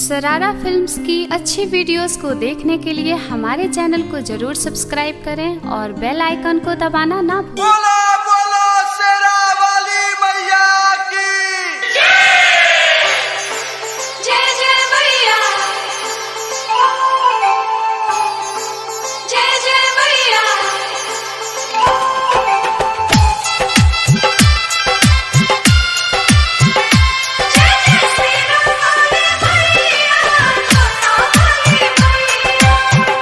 सरारा फिल्म्स की अच्छी वीडियोस को देखने के लिए हमारे चैनल को जरूर सब्सक्राइब करें और बेल आइकन को दबाना ना भूलें बोलो बोलो शेरा वाली मैया की जय जय मैया जय जय मैया जय जय श्री राम वाली मैया जोता वाली मैया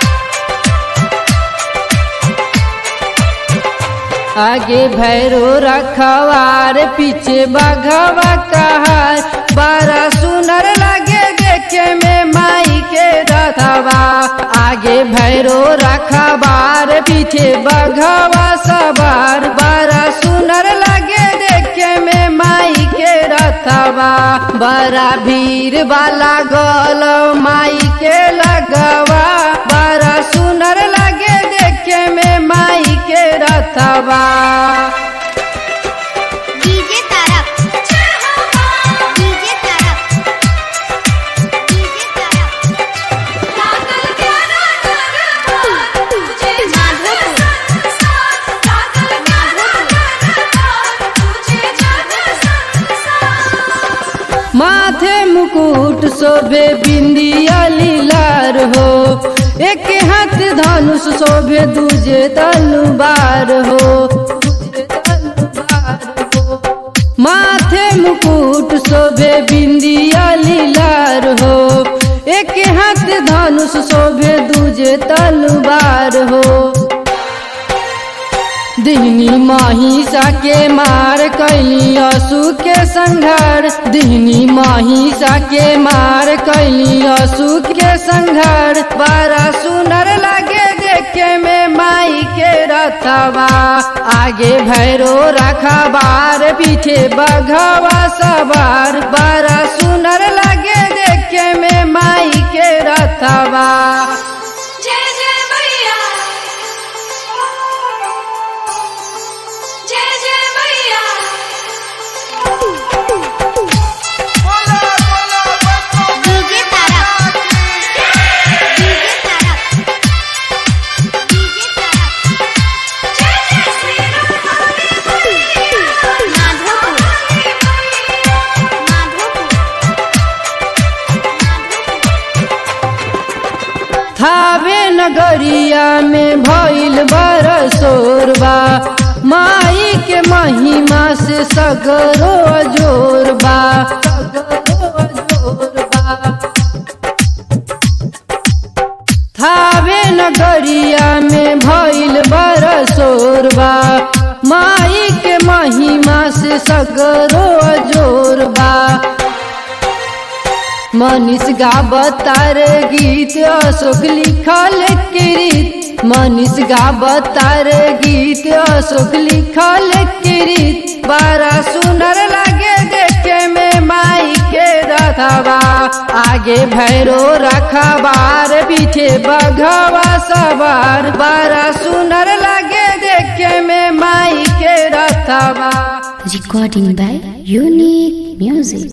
आगे भैरो रखवार पीछे बघवा कहार बड़ा सुनर लगे देखे में माई के रथवा आगे भैरो रखवार पीछे बघवा सवार बड़ा सुनर लगे देखे में माई के रथवा बड़ा भीड़ वाला गल माई के लगवा बड़ा सुनर लगे देखे में माई के रथवा DJ Tarak DJ Tarak DJ Tarak लागल प्यारा दरबार तुझे जाने संसार लागल प्यारा दरबार तुझे जाने संसार माथे मुकुट शोभे बिंदिया लीलार हो एक हाथ धनुष शोभे दूजे तलवार हो माथे मुकुट शोभे बिंदिया लीलार हो एक हाथ धनुष शोभे दूजे तलवार हो दिहनी महिषा के मार कैली असु के संघार दिहनी महिषा के मार कैली असु के संघार बड़ा सुनर लगे देखे में माई के रथवा आगे भैरो रखबार पीछे बघवा सवार बड़ा सुनर लगे देखे में माई के रथवा जय जय मैया जय जय मैया बोलो बोलो बच्चों DJ Tarak DJ Tarak DJ Tarak जय जय श्री राम वाली मैया माधोपुर माधोपुर माधोपुर थावे नगरिया में भइल बरसोरबा माई के महिमा से सगरो जोरबा थावे नगरिया में भइल बरसोरबा माई के महिमा से सगरो जोरबा मनीष गावतार गीत अशोक लिखल किरीत मनीष गावतार गीत अशोक लिखल किरीत बड़ा सुनर लगे देखे में माई के रथवा आगे भैरो रखबार पीछे बघवा सवार बड़ा सुनर लगे देखे में माई के रथवा Recording by Unique Music.